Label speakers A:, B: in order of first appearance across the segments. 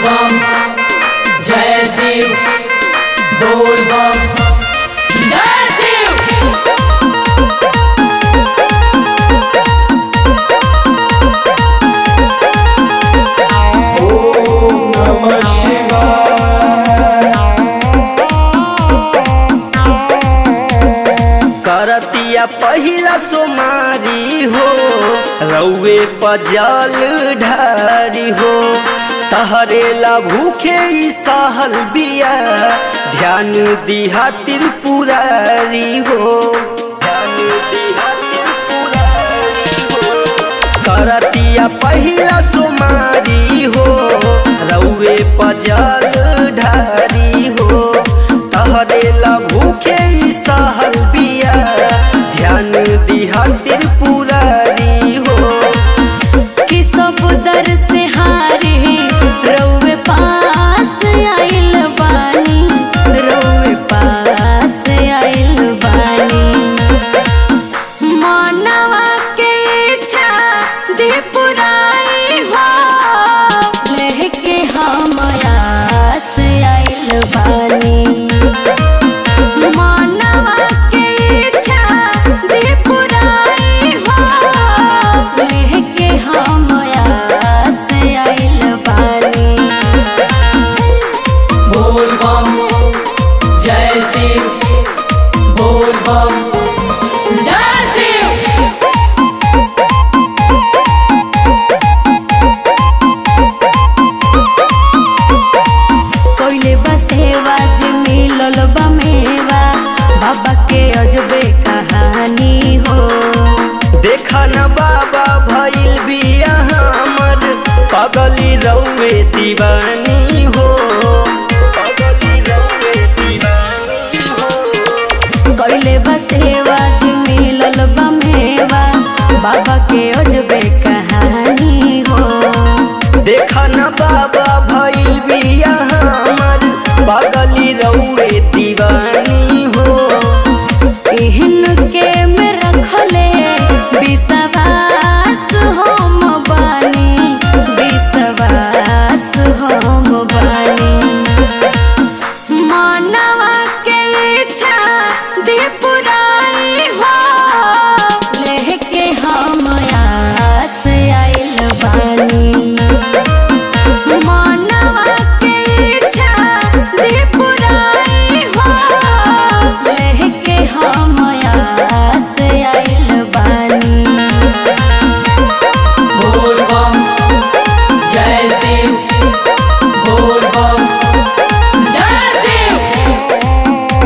A: बम जय शिव बोल बम जय शिव
B: नमः शिवाय
C: करतिया पहिला सोमारी हो रौवे पजल ढारी हो तहरेला भूखे ई सहल बिया ध्यान दिहा त्रिपुरारी हो ध्यान दिहा त्रिपुरारी हो करतिया पहिला सोमारी हो रौवे पजल ढारी हो तहरेला भूखे ई सहल बिया ध्यान दिहा त्रिपुरारी हो
D: कि सब दर से हारे रउवे पास आइल बानी रउवे पास आइल बानी मानवा के इच्छा दे पुराई हो लेके हम आस आइल बानी मानवा के इच्छा दे पुराई हो लेके हम आस आइल बानी
A: बोल बम जय शिव बोल बम जय शिव
D: कोइले बसेवा जे मिलल बा मेवा बाबा के अजबे कहानी हो
C: देखा न बाबा भइल बिया हमर पगली रौवे दीवानी हो पगली रौवे दीवानी हो
D: कोइले बसेवा जे मिलल बा मेवा बाबा के अजबे कहानी हो
C: देखा न बाबा भइल बिया हमर पगली रौवे दीवानी हो
D: एहन के में रखले विश्वास हम बानी विश्वास हम बानी मानवा के इच्छा दे पुराई हो लेके हम आस आइल बानी मानवा के इच्छा दे पुराई हो लेके हम आस आइल बानी
A: बोल बम जय शिव बोल बम जय शिव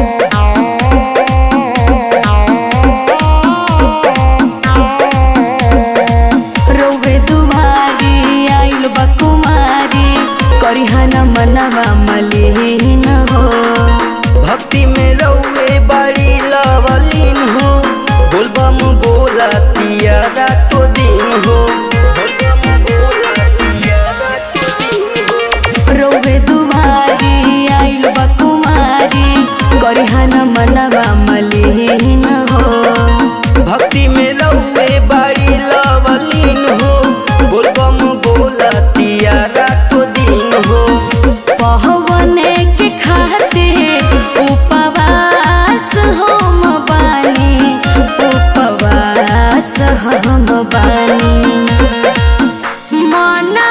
D: रोवे दुआरी आइल बा कुमारी करिहन मनवा मलिन हो
C: भक्ति में रौवे बड़ी लवलीन हो बोलबम बोला तिया रातो दिन हो बोलबम बोला तिया रातो दिन हो
D: रोवे दुआरी आइल बा कुमारी करिहन मनवा मलिन हो
C: भक्ति में रौवे बड़ी लवलीन हो बोलबम बोला तिया रातो दिन हो
D: पहवने के खाते उपवास हम बानी उपवास हम बानी मन